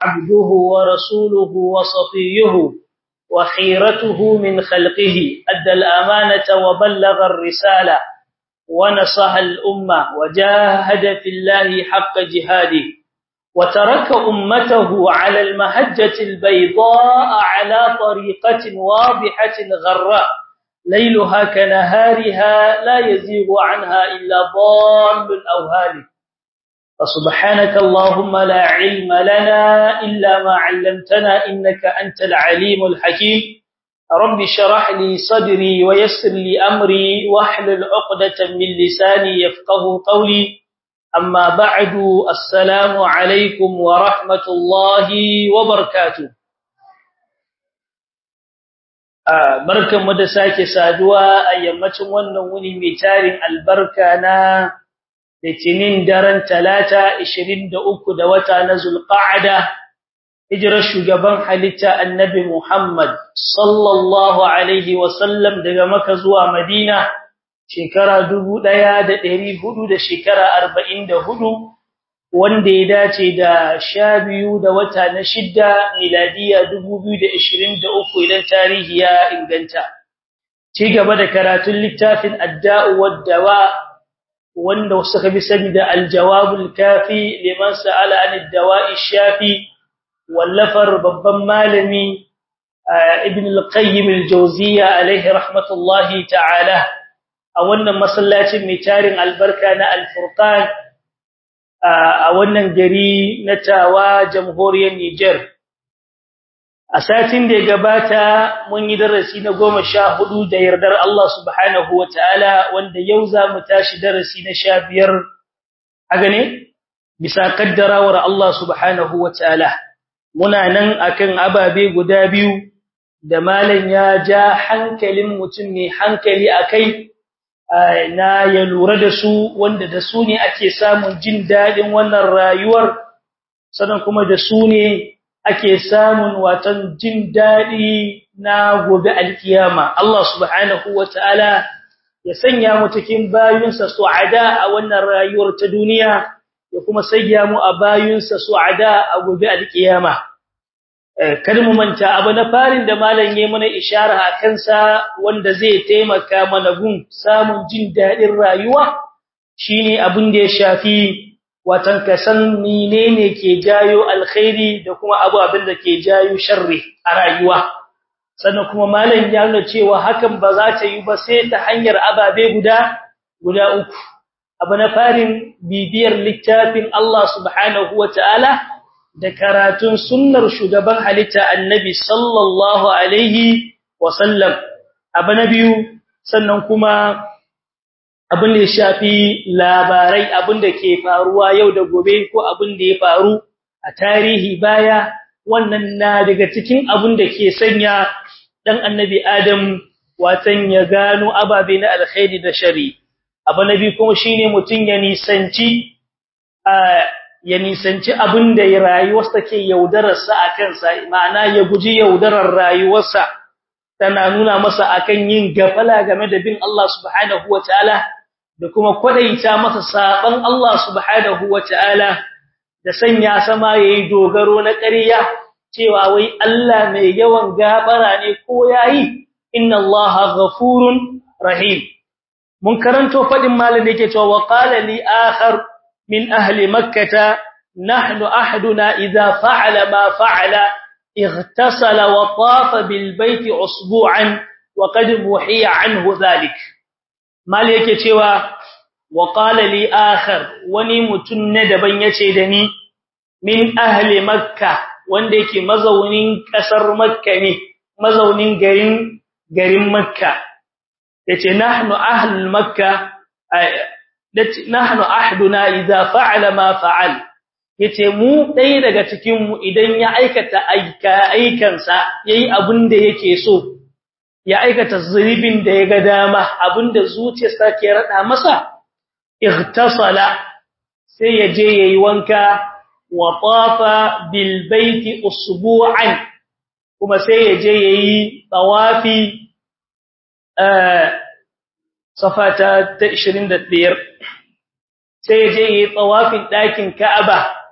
عبده ورسوله وصفيه وخيرته من خلقه أدى الأمانة وبلغ الرسالة ونصح الأمة وجاهد في الله حق جهاده وترك أمته على المهجة البيضاء على طريقة واضحة غراء ليلها كنهارها لا يزيغ عنها إلا ضال أو هالك فسبحانك اللهم لا علم لنا إلا ما علمتنا إنك أنت العليم الحكيم رب شرح لي صدري ويسر لي أمري واحلل عقدة من لساني يفقه قولي أما بعد السلام عليكم ورحمة الله وبركاته barkan mu da sake saduwa a yammacin wannan wuni mai tarin albarka na litinin daren talata 23 da wata na zulqa'ada hijirar shugaban halitta annabi Muhammad sallallahu alaihi wasallam daga Makka zuwa Madina shekara 1400 da shekara 44 wanda ya dace da 12 da wata na shidda miladiya 2023 idan tarihi ya inganta ci gaba da karatun littafin adda'u wad-dawa wanda suka bi sani da aljawabul kafi liman sa'ala an ad-dawa'i shafi wallafar babban malami ibn al-qayyim al-jawziyya alayhi rahmatullahi ta'ala a wannan masallacin mai tarin albarka na al-furqan a wannan gari na tawa jamhuriyar Niger a satin da ya gabata mun yi darasi na goma sha hudu da yardar Allah subhanahu wa ta'ala wanda yau za mu tashi darasi na sha biyar a gane bisa kaddarawar Allah subhanahu wa ta'ala muna nan akan ababe guda biyu da malam ya ja hankalin mutum mai hankali akai na ya lura da su wanda da su ne ake samun jin daɗin wannan rayuwar sannan kuma da su ne ake samun watan jin daɗi na gobe alkiyama Allah subhanahu wataala ya sanya mu cikin bayinsa su'ada a wannan rayuwar ta duniya ya kuma sanya mu a bayinsa su'ada a gobe alkiyama kar mu manta abu na farin da malam yayi mana ishara a kansa wanda zai taimaka mana gun samun jin daɗin rayuwa shine abin da ya shafi watan ka san menene ke jayo alkhairi da kuma abu abin da ke jayo sharri a rayuwa sannan kuma malam ya nuna cewa hakan ba za ta yi ba sai ta hanyar ababe guda guda uku abu na farin bibiyar littafin Allah subhanahu wataala da karatun sunnar shugaban halitta annabi sallallahu alaihi wasallam abu na biyu sannan kuma abin da ya shafi labarai abin da ke faruwa yau da gobe ko abin da ya faru a tarihi baya wannan na daga cikin abin da ke sanya dan annabi Adam watan ya gano ababe na alkhairi da shari abu nabi kuma shine mutun ya nisanci ya nisanci abin da rayuwarsa ke yaudarar sa akan sa ma'ana ya guji yaudarar rayuwarsa tana nuna masa akan yin gafala game da bin Allah subhanahu wataala da kuma kwadaita masa saban Allah subhanahu wataala da sanya sama yayi dogaro na ƙarya cewa wai Allah mai yawan gabara ne ko yayi inna Allaha ghafurun rahim mun karanto fadin malin da yake cewa wa qala li akhar min ahli makkah nahnu ahaduna idha fa'ala ma fa'ala اغتسل وطاف بالبيت اسبوعا وقد محي عنه ذلك mal yake cewa wa qala li akhar wani mutun ne daban yace da ni min ahli makka wanda yake mazaunin kasar makka ne mazaunin garin garin makka yace nahnu ahli makka nahnu ahduna idza fa'ala ma fa'al yace mu dai daga cikin mu idan ya aikata aika aikansa yayi abin da yake so ya aikata zunubin da ya ga dama abinda zuciyarsa ke rada masa ightasala sai ya je yayi wanka wa tafa bil baiti usbu'an kuma sai ya je yayi tawafi eh safata ta 25 sai ya je yayi tawafin dakin Ka'aba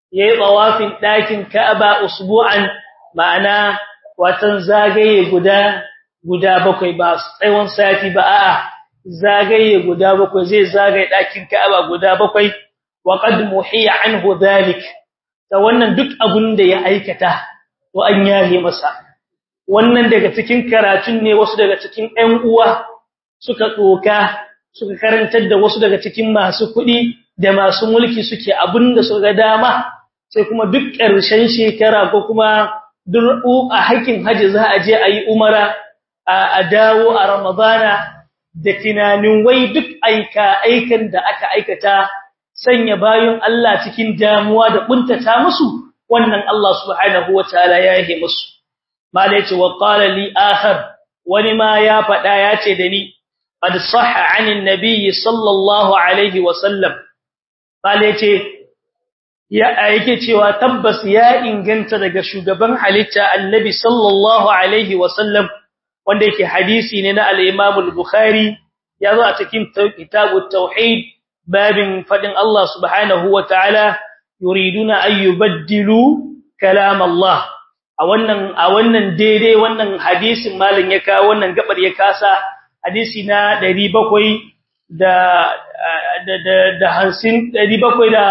yayi tawafin dakin Ka'aba usbu'an ma'ana watan zagaye guda guda bakwai ba tsawon sati ba a'a zagaye guda bakwai zai zagaye dakin Ka'aba guda bakwai wa qad muhiya anhu dhalik ta wannan duk abun da ya aikata to an yahe masa wannan daga cikin karatun ne wasu daga cikin ƴan uwa suka tsoka suka karantar da wasu daga cikin masu kuɗi da masu mulki suke abinda suka ga dama sai kuma duk ƙarshen shekara ko kuma duk a hakin haji za a je a yi umara a dawo a ramadana da tunanin wai duk aika aikan da aka aikata sanya bayan Allah cikin damuwa da kuntata musu wannan Allah subhanahu wataala ya yi musu malai ce wa qala li akhar wani ma ya fada ya ce da ni qad sahha anin nabiy sallallahu alaihi wa sallam malai ce ya yake cewa tabbas ya inganta daga shugaban halitta annabi sallallahu alaihi wa sallam wanda yake hadisi ne na al-Imam al-Bukhari ya zo a cikin kitabut tauhid babin fadin Allah subhanahu wa ta'ala yuriduna an yubaddilu kalam Allah a wannan a wannan daidai wannan hadisin malin ya kawo wannan gabar ya kasa hadisi na 700 da da da da hansin 700 da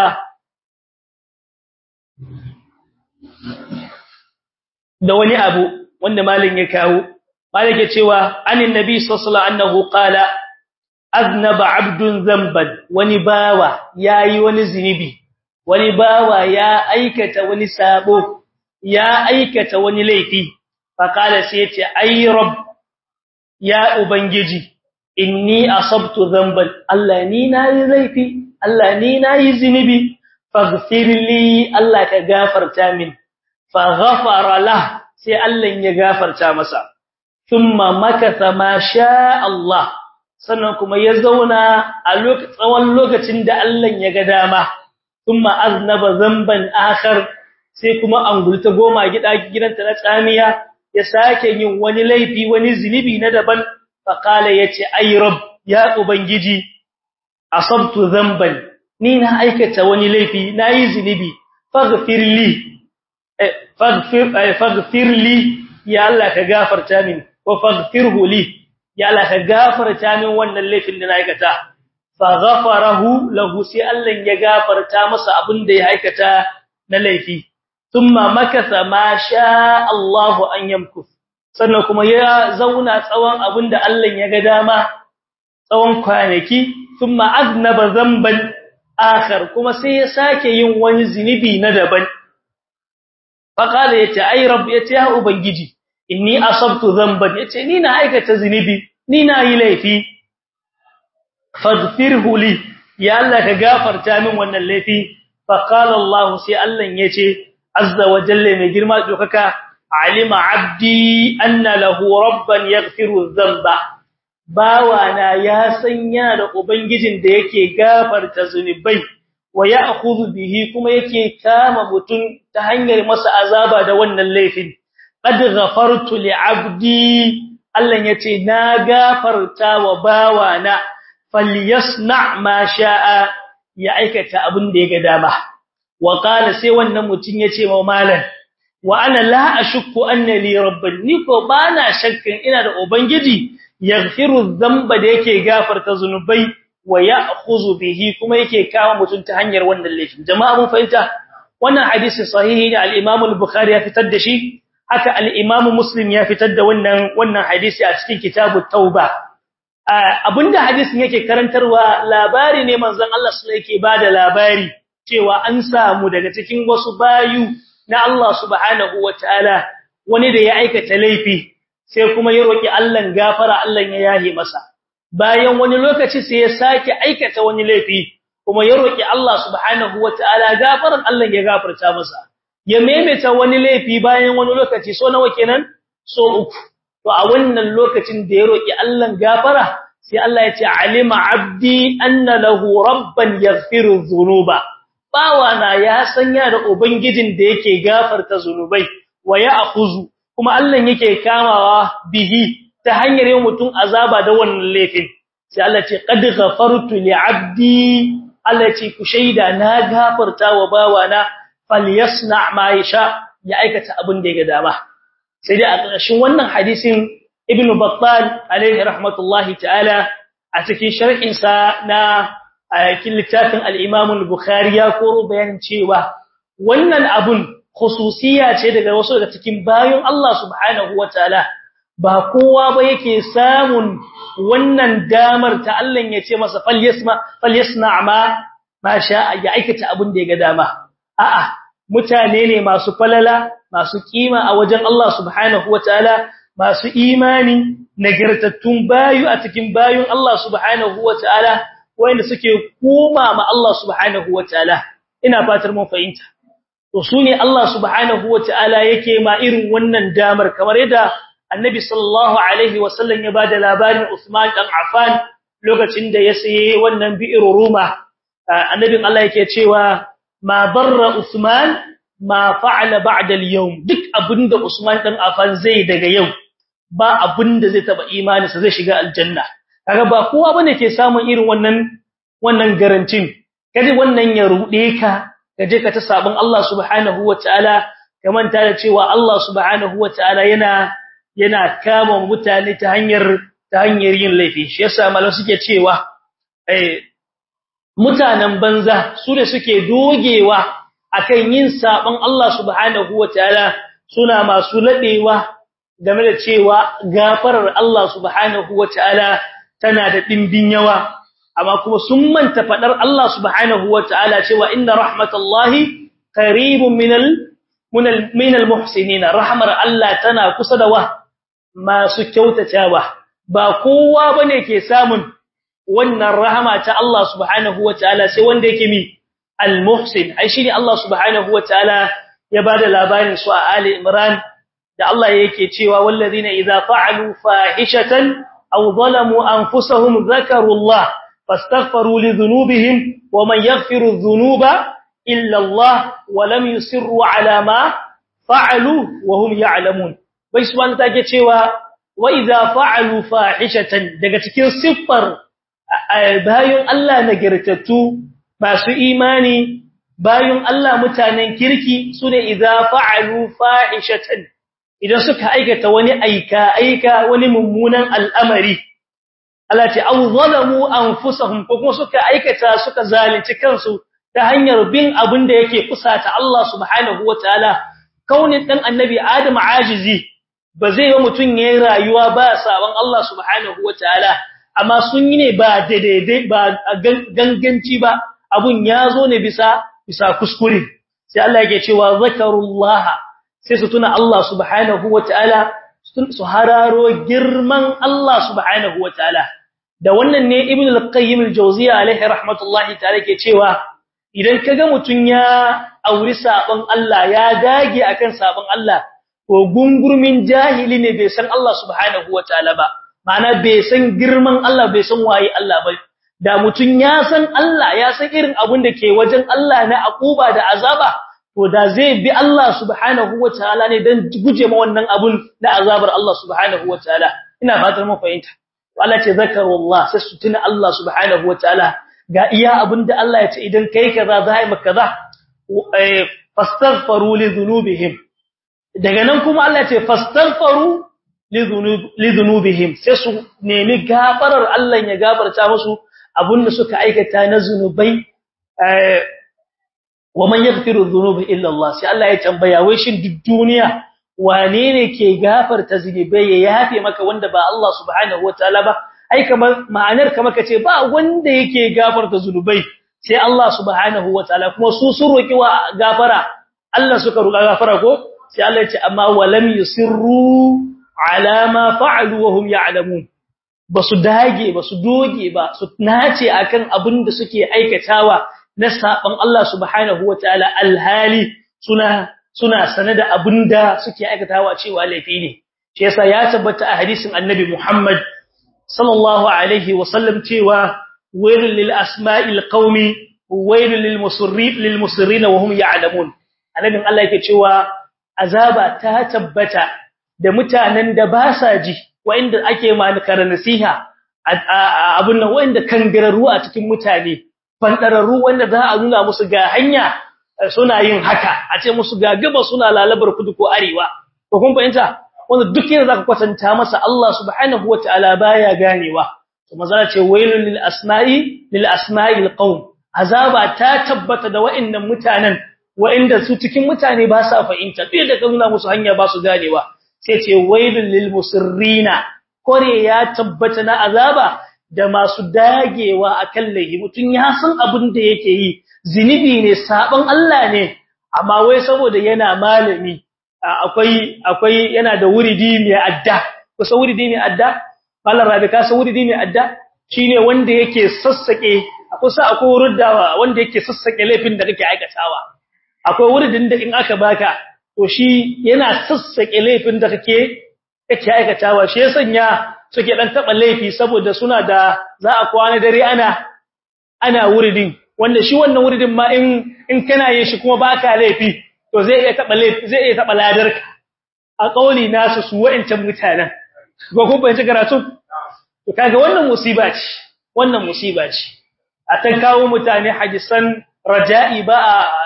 da wani abu wanda malin ya kawo malin ya cewa anin nabi sallallahu alaihi annahu qala aznaba abdun zamban wani bawa yayi wani zinubi wani bawa ya aikata wani sabo ya aikata wani laifi faqala sai yace ay rabb ya ubangiji inni asabtu dhanban Allah ni nayi laifi Allah ni nayi zinubi faghfir li Allah ka gafarta min faghfara lah sai Allah ya gafarta masa thumma makatha ma sha Allah sannan kuma ya zauna a lokacin tsawon lokacin da Allah ya ga dama thumma aznaba dhanban akhar sai kuma angulta goma gida gidanta na tsamiya ya sake yin wani laifi wani zinubi na daban fa kala yace ay rabb ya ubangiji asabtu dhanban ni na aikata wani laifi nayi zinubi faghfir li faghfir faghfir li ya Allah ka gafarta min wa faghfirhu li ya Allah ka gafarta min wannan laifin da na aikata fa ghafarahu lahu sai Allah ya gafarta masa abin da ya aikata na laifi thumma makasa ma sha Allahu an yamkus sannan kuma ya zauna tsawon abinda Allah ya ga dama tsawon kwanaki thumma aznaba zamban akhar kuma sai ya sake yin wani zinubi na daban faqala yace ay rabb yace ya ubangiji inni asabtu zamban yace ni na aikata zinubi ni na yi laifi faghfirhu li ya Allah ka gafarta min wannan laifi faqala Allah sai Allah yace azza wa jalla mai girma dokaka alima abdi anna lahu rabban yaghfiru dhanba bawana ya san yana da ubangijin da yake gafarta zunubai wa ya'khudhu bihi kuma yake kama mutun ta hanyar masa azaba da wannan laifin qad ghafartu li abdi Allah yace na gafarta wa bawana falyasna ma sha'a ya aikata abin da ya ga dama wa qala sai wannan mutun yace wa malan wa ana la ashukku anna li rabban ni ko bana shakkin ina da ubangiji yaghfiru dhanba da yake gafarta zunubai wa ya'khudhu bihi kuma yake kawo mutun ta hanyar wannan laifin jama'a mun fahimta wannan hadisi sahihi ne al-Imam al-Bukhari ya fitar da shi haka al-Imam Muslim ya fitar da wannan wannan hadisi a cikin kitabut tauba abinda hadisin yake karantarwa labari ne manzon Allah sallallahu yake bada labari cewa an samu daga cikin wasu bayu na Allah subhanahu wataala wani da ya aikata laifi sai kuma ya roki Allah gafara Allah ya yahi masa bayan wani lokaci sai ya sake aikata wani laifi kuma ya roki Allah subhanahu wataala gafaran Allah ya gafarta masa ya maimaita wani laifi bayan wani lokaci so nawa kenan so uku to a wannan lokacin da ya roki Allah gafara sai Allah ya ce alima abdi anna lahu rabban yaghfiru dhunuba bawana ya sanya da ubangijin da yake gafarta zunubai wa ya'khuzu kuma Allah yake kamawa bihi ta hanyar yin mutum azaba da wannan laifin sai Allah ce qad ghafartu li abdi Allah ce ku shaida na gafarta wa bawana falyasna ma yasha ya aikata abin da ya ga dama sai dai a ƙarshen wannan hadisin ibnu battal alaihi rahmatullahi ta'ala a cikin sharhin sa na ayakin littafin al-imam al-bukhari ya koro bayanin cewa wannan abun khususiya ce daga wasu daga cikin bayan Allah subhanahu wataala ba kowa ba yake samun wannan damar ta Allah ya ce masa falyasma falyasna ma ma sha ya aikata abin da ya ga dama a'a mutane ne masu falala masu kima a wajen Allah subhanahu wataala masu imani nagartattun bayu a cikin bayun Allah subhanahu wataala wanda suke koma ma Allah subhanahu wataala ina fatar mun fahimta to sune Allah subhanahu wataala yake ma irin wannan damar kamar yadda Annabi sallallahu alaihi wasallam ya bada labarin Uthman dan Affan lokacin da ya saye wannan bi'ir Ruma annabin Allah yake cewa ma barra Uthman ma fa'ala ba'da al-yawm duk abinda Usman dan Affan zai daga yau ba abinda zai taba imani sa zai shiga aljanna kaga ba kowa bane ke samun irin wannan wannan garantin kaje wannan ya rude ka kaje ka ta sabon Allah subhanahu wataala ka manta da cewa Allah subhanahu wataala yana yana kama mutane ta hanyar ta hanyar yin laifi shi yasa malam suke cewa eh mutanen banza su da suke dogewa akan yin sabon Allah subhanahu wataala suna masu ladewa game da cewa gafarar Allah subhanahu wataala tana da dimbin yawa amma kuma sun manta fadar Allah subhanahu wataala cewa inna rahmatallahi qaribun minal minal muhsinin rahmar Allah tana kusa da wa masu kyautatawa ba kowa bane ke samun wannan rahama ta Allah subhanahu wataala sai wanda yake mi al-muhsin ai shine Allah subhanahu wataala ya bada labarin su a Ali Imran da Allah yake cewa wallazina idza fa'alu fahishatan aw zalamu anfusahum dhakaru Allah fastaghfiru li dhunubihim wa man yaghfiru dhunuba illa Allah wa lam yusirru ala ma fa'alu wa hum ya'lamun bai subhanahu take cewa wa idza fa'alu fahishatan daga cikin siffar bayan Allah nagartattu masu imani bayan Allah mutanen kirki sune idza fa'alu fahishatan idan suka aikata wani aika aika wani mummunan al'amari Allah ce aw zalamu anfusahum ko kuma suka aikata suka zalunci kansu ta hanyar bin abin da yake kusata Allah subhanahu wataala kaunin dan annabi Adam ajizi ba zai wa mutun yayin rayuwa ba saban Allah subhanahu wataala amma sun yi ne ba daidai ba ganganci ba abun ya zo ne bisa bisa kuskure sai Allah yake cewa zakarullaha sai su tuna Allah subhanahu wataala su hararo girman Allah subhanahu wataala da wannan ne ibn al-qayyim al-jawziyya alaihi rahmatullahi ta'ala ke cewa idan kaga mutun ya auri sabon Allah ya dage akan sabon Allah ko gungurmin jahili ne bai san Allah subhanahu wataala ba ma'ana bai san girman Allah bai san waye Allah ba da mutun ya san Allah ya san irin abun da ke wajen Allah na akuba da azaba to da zai bi Allah subhanahu wataala ne dan guje ma wannan abun na azabar Allah subhanahu wataala ina fatar mun fahimta Allah ce zakarullah sai su tuna Allah subhanahu wataala ga iya abinda Allah ya ce idan kai kaza za yi maka kaza fastaghfiru li dhunubihim daga nan kuma Allah ya ce fastaghfiru li dhunubihim sai su nemi gafarar Allah ya gafarta musu abinda suka aikata na zunubai wa man yaghfiru dhunuba illa Allah sai Allah ya tambaya wai shin duk duniya wane ne ke gafarta zunubai ya yafe maka wanda ba Allah subhanahu wataala ba ai kamar ma'anar kamar kace ba wanda yake gafarta zunubai sai Allah subhanahu wataala kuma su sun roki wa gafara Allah suka roka gafara ko sai Allah ya ce amma walam yusirru ala ma fa'alu wa hum ya'lamun basu dage basu doge ba su nace akan abin da suke aikatawa na saban Allah subhanahu wataala alhali suna suna sane da abinda suke aikatawa cewa laifi ne shi yasa ya tabbata a hadisin annabi Muhammad sallallahu alaihi wasallam cewa wailul lil asma'il qaumi wailul lil musirrin lil musirrin wa hum ya'lamun annabin Allah yake cewa azaba ta tabbata da mutanen da ba sa ji wanda ake malikar nasiha abun nan wanda kangararru a cikin mutane fandararru wanda za a nuna musu ga hanya suna yin haka a ce musu ga gaba suna lalabar kudu ko arewa to kun fahimta wanda duk yanda zaka kwatanta masa Allah subhanahu wataala baya ganewa to maza ce wailul lil asma'i lil asma'il qaum azaba ta tabbata da wa'annan mutanen wa'inda su cikin mutane ba sa fahimta duk da kan nuna musu hanya ba su ganewa sai ce wailul lil musirrina kore ya tabbata na azaba da masu dagewa akan laifi mutun ya san abin da yake yi zinubi ne sabon Allah ne amma wai saboda yana malami akwai akwai yana da wuridi mai adda kusa wuridi mai adda mallan rabi ka san wuridi mai adda shine wanda yake sassake kusa akwai wurdawa wanda yake sassake laifin da kake aikatawa akwai wuridin da in aka baka to shi yana sassake laifin da kake kake aikatawa shi ya sanya suke dan taba laifi saboda suna da za a kwana dare ana ana wuridin wanda shi wannan wuridin ma in in kana yin shi kuma baka laifi to zai iya taba laifi zai iya taba ladarka a kauli nasu su wa'ancan mutanen ko kun bayyana karatu to kaga wannan musiba ce wannan musiba ce a ta kawo mutane hadisan raja'i ba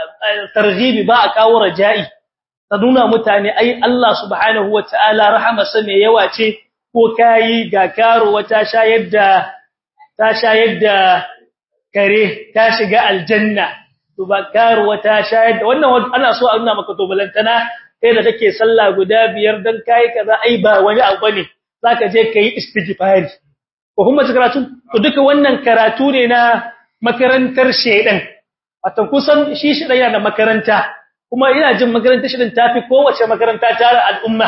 a targhibi ba a kawo raja'i ta nuna mutane ai Allah subhanahu wataala rahamarsa mai yawa ce ko kai ga karo wata shayar da ta shayar da kare ta shiga aljanna to ba karo wata shayar da wannan ana so a nuna maka to balantana kai da kake sallah guda biyar dan kai kaza ai ba wani abu ne zaka je kai istighfari ko kuma karatu to duka wannan karatu ne na makarantar shedan wato kusan shi shedan yana da makaranta kuma ina jin makarantar shedan tafi kowace makaranta tare al'umma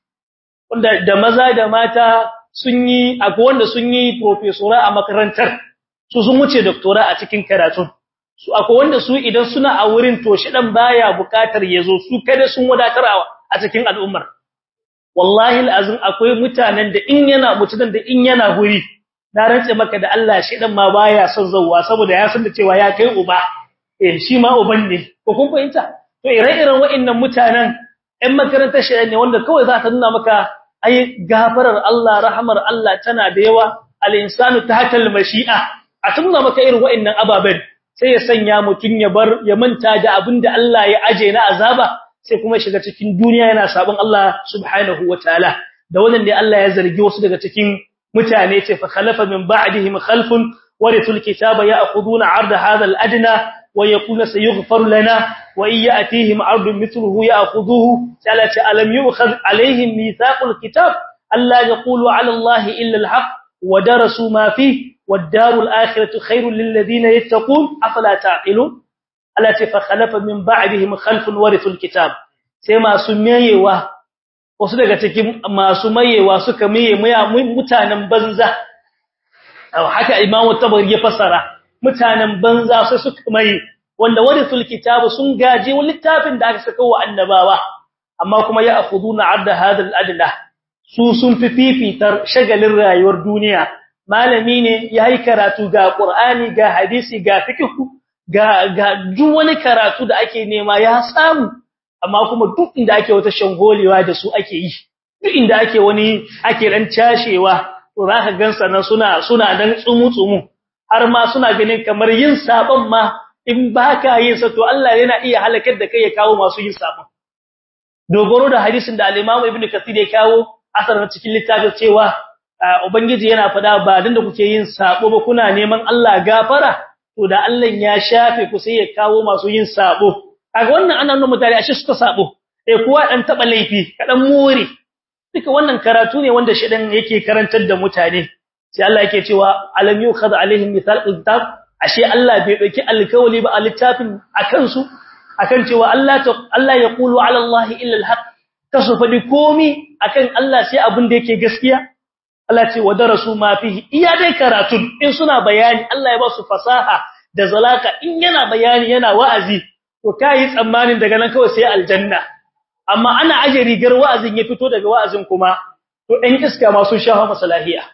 wanda da maza da mata sun yi akwai wanda sun yi professora a makarantar su sun wuce doctora a cikin karatu su akwai wanda su idan suna a wurin to shedan baya bukatar yazo su kada sun wadatarwa a cikin al'ummar wallahi alazim akwai mutanen da in yana mutunan da in yana guri na rantse maka da Allah shi dan ma baya son zawwa saboda ya san da cewa ya kai uba eh shi ma uban ne ko kun fahimta to ire-iren wa'annan mutanen ɗan makarantar shi ne wanda kawai za ta nuna maka ai gafarar Allah rahmar Allah tana da yawa al-insanu tahta al-mashi'a a tunna maka irin wa'annan ababen sai ya sanya mutun ya bar ya manta da abinda Allah ya aje na azaba sai kuma shiga cikin duniya yana sabon Allah subhanahu wataala da wannan ne Allah ya zargi wasu daga cikin mutane ce fa khalafa min ba'dihim khalfun warithul kitaba ya'khuduna 'arda hadha al-adna wa yaquluna sayughfar lana wa in ya'tihim 'ardun mithluhu ya'khudhuhu salati alam yu'khadh 'alayhim mithaqul kitab alla yaqulu 'ala allahi illa al-haqq wa darasu ma fihi والدار الآخرة خير للذين يتقون أفلا تعقلون التي فخلف من بعدهم خلف ورثوا الكتاب سيما سميوا wasu daga cikin masu mayewa suka maye mutanen banza haka imamu tabari ya fasara mutanen banza sai suka maye wanda warithul kitabu sun gaje littafin da aka saka wa annabawa amma kuma ya akhuduna adda hadal adla su sun fi fifitar shagalin rayuwar duniya malami ne yayi karatu ga qur'ani ga hadisi ga fiqh ga ga duk wani karatu da ake nema ya samu amma kuma duk inda ake wata shangolewa da su ake yi duk inda ake wani ake dan cashewa to zaka gansa nan suna suna dan tsumu tsumu har ma suna ganin kamar yin sabon ma in baka yin sa to Allah yana iya halakar da kai ya kawo masu yin sabon dogoro da hadisin da al-Imam Ibn Kathir ya kawo asar cikin littafin cewa ubangiji yana fada ba dan da kuke yin sabo ba kuna neman Allah gafara to da Allah ya shafe ku sai ya kawo masu yin sabo kaga wannan ana nuna mutane ashe suka sabo eh kuwa dan taba laifi kadan more duka wannan karatu ne wanda shedan yake karantar da mutane sai Allah yake cewa alam yukhad alaihim mithal kitab ashe Allah bai dauki alkawali ba a littafin akan su akan cewa Allah ta Allah ya qulu ala Allah illa alhaq kasu fadi komi akan Allah sai abin da yake gaskiya Allah ce wadarasu ma fihi iya dai karatun in suna bayani Allah ya ba su fasaha da zalaka in yana bayani yana wa'azi to kai tsammanin daga nan kawai sai aljanna amma ana aje rigar wa'azin ya fito daga wa'azin kuma to ɗan iska ma sun shafa masalahiya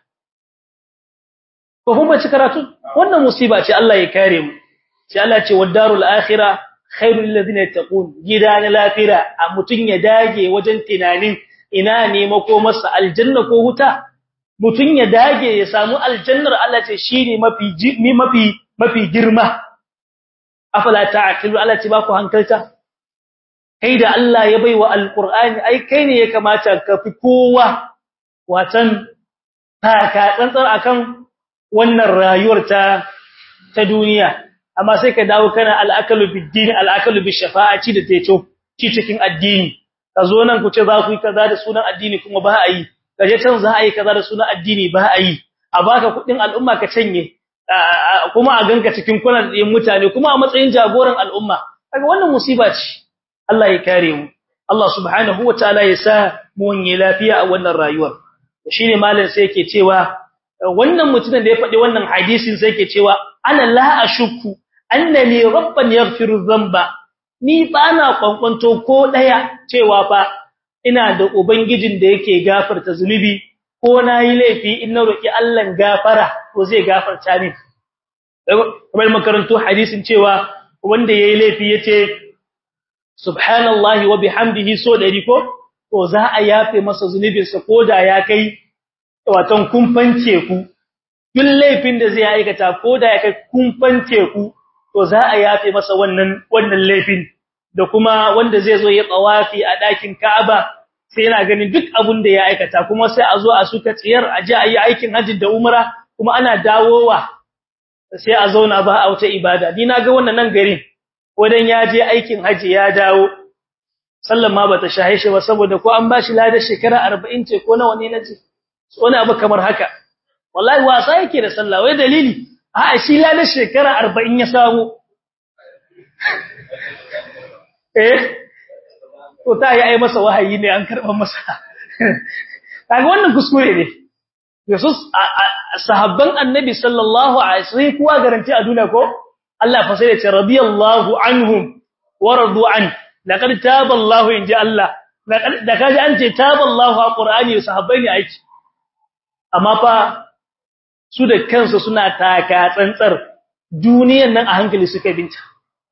ko kuma ci karatu wannan musiba ce Allah ya kare mu sai Allah ce wadarul akhirah khairul lil ladina yattaqun gida na lafira a mutun ya dage wajen tunanin ina ne mako masa aljanna ko wuta mutun ya dage ya samu aljannar Allah ce shine mafi mafi mafi girma afala ta'qilu Allah ce ba ku hankalta kai da Allah ya baiwa alqur'ani ai kai ne ya kamata ka fi kowa watan taka tsantsar akan wannan rayuwar ta ta duniya amma sai ka dawo kana al'akalu bid-din al'akalu bish-shafa'ati da teto ci cikin addini ka zo nan ku ce za ku yi kaza da sunan addini kuma ba a yi kaje can za a yi kaza da sunan addini ba a yi a baka kudin al'umma ka canye kuma a ganka cikin kunan din mutane kuma a matsayin jagoran al'umma kaga wannan musiba ce Allah ya kare mu Allah subhanahu wataala ya sa mu wanye lafiya a wannan rayuwar shine malam sai yake cewa wannan mutumin da ya faɗi wannan hadisin sai yake cewa ana la ashukku annani rabban yaghfiru dhanba ni bana kwankwanto ko daya cewa fa ina da ubangijin da yake gafarta zunubi ko nayi laifi in na roki Allah gafara ko zai gafarta min kamar makarantu hadisin cewa wanda yayi laifi yace subhanallahi wa bihamdihi so dari ko to za a yafe masa zunubinsa koda ya kai watan kumfan teku duk laifin da zai aikata koda ya kai kumfan teku to za a yafe masa wannan wannan laifin da kuma wanda zai zo ya tsawafi a ɗakin Ka'aba sai yana ganin duk abin da ya aikata kuma sai a zo a suka tsiyar a ji a yi aikin hajji da umra kuma ana dawowa sai a zauna ba a wata ibada ni na ga wannan nan garin wadan ya je aikin hajji ya dawo sallan ma bata shahe shi ba saboda ko an bashi ladar shekara 40 ce ko nawa ne nace wani abu kamar haka wallahi wasa yake da sallah wai dalili a shi ladar shekara 40 ya samu eh to ta yi ai masa wahayi ne an karban masa kaga wannan kuskure ne Yesus sahabban annabi sallallahu alaihi wasallam kuwa garanti a duniya ko Allah fa sai ya ce radiyallahu anhum wa radu an laqad taba Allah inji Allah da kaji an ce taba Allah a Qur'ani sahabbai ne aiki amma fa su da kansu suna taka tsantsar duniyan nan a hankali suka binta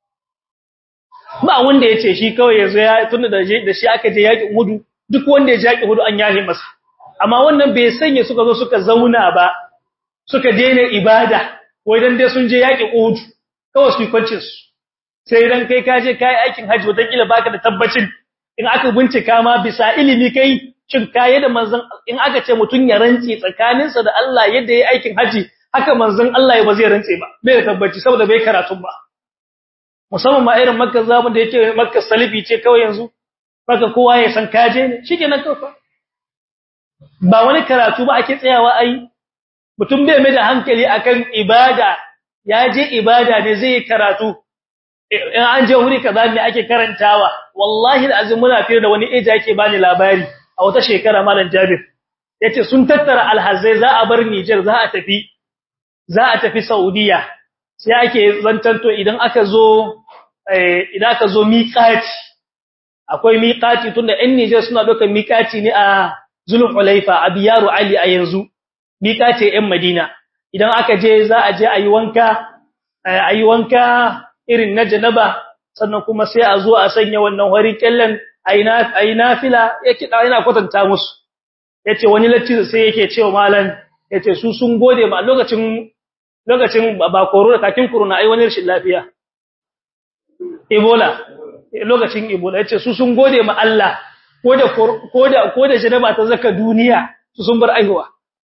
ba wanda yace shi kawai yazo ya tunda da da shi aka je yaki hudu duk wanda ya jaki hudu an yahe masa amma wannan bai sanya suka zo suka zauna ba suka daina ibada wai dan dai sun je yaki hudu kawai su kwancin su sai dan kai ka je kai aikin haji wata kila baka da tabbacin in aka bincika ma bisa ilimi kai shin kaye da manzon in aka ce mutun ya rantsi tsakaninsa da Allah yadda yayi aikin haji haka manzon Allah ya ba zai rantsi ba bai da tabbaci saboda bai karatu ba musamman ma irin makka zamu da yake makka salifi ce kawai yanzu makka kowa ya san kaje ne shikenan kawai ba wani karatu ba ake tsayawa ai mutum bai mai da hankali akan ibada ya je ibada ne zai yi karatu in an je wuri kaza ne ake karantawa wallahi alazim muna fira da wani eja yake bani labari a wata shekara malam Jabir yace sun tattara alhazai za a bar Niger za a tafi za a tafi Saudiya sai ake zantanto idan aka zo idan aka zo miqati akwai miqati tunda ɗan Niger suna dokar miqati ne a Zulhulaifa a Biyaru Ali a yanzu miqati ɗan Madina idan aka je za a je ayi wanka ayi wanka irin na janaba sannan kuma sai a zo a sanya wannan hori kallan aina aina fila yake da yana kwatanta musu yace wani latti sai yake cewa malan yace su sun gode ma lokacin lokacin ba corona kakin corona ai wani rashin lafiya ebola lokacin ebola yace su sun gode ma Allah ko da ko da ko da janaba ta zaka duniya su sun bar aihuwa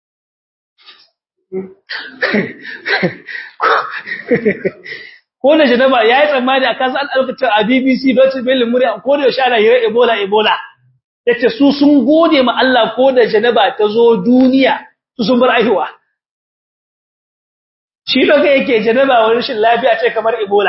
ko da janaba yayi tsammani akan san alƙacin a BBC Deutsche Welle murya ko da shana hira ebola ebola yace su sun gode ma Allah ko da janaba ta zo duniya su sun bar aihuwa shi doka yake janaba wani rashin lafiya ce kamar ebola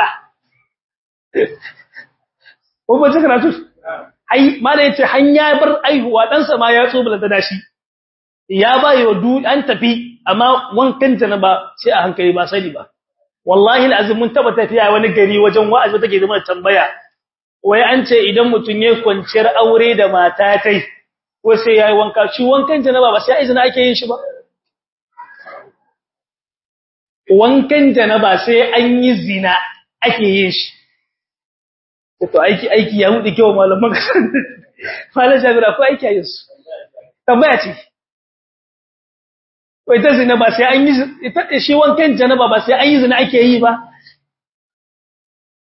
ko ba ta karatu ai mala yace hanya bar aihuwa dan sa ma ya tsobula da dashi ya bayi wa du an tafi amma wankan janaba sai a hankali ba sani ba wallahi alazim mun taba tafiya wani gari wajen wa'azi take zama tambaya wai an ce idan mutun yayin kwanciyar aure da mata kai ko sai yayi wanka shi wankan janaba ba sai izina ake yin shi ba wankan janaba sai an yi zina ake yin shi to aiki aiki ya hudu kyau malaman kasan malan jabira ko aiki ayin su tambaya ce wai ta zina ba sai an yi ita shi wankan janaba ba sai an yi zina ake yi ba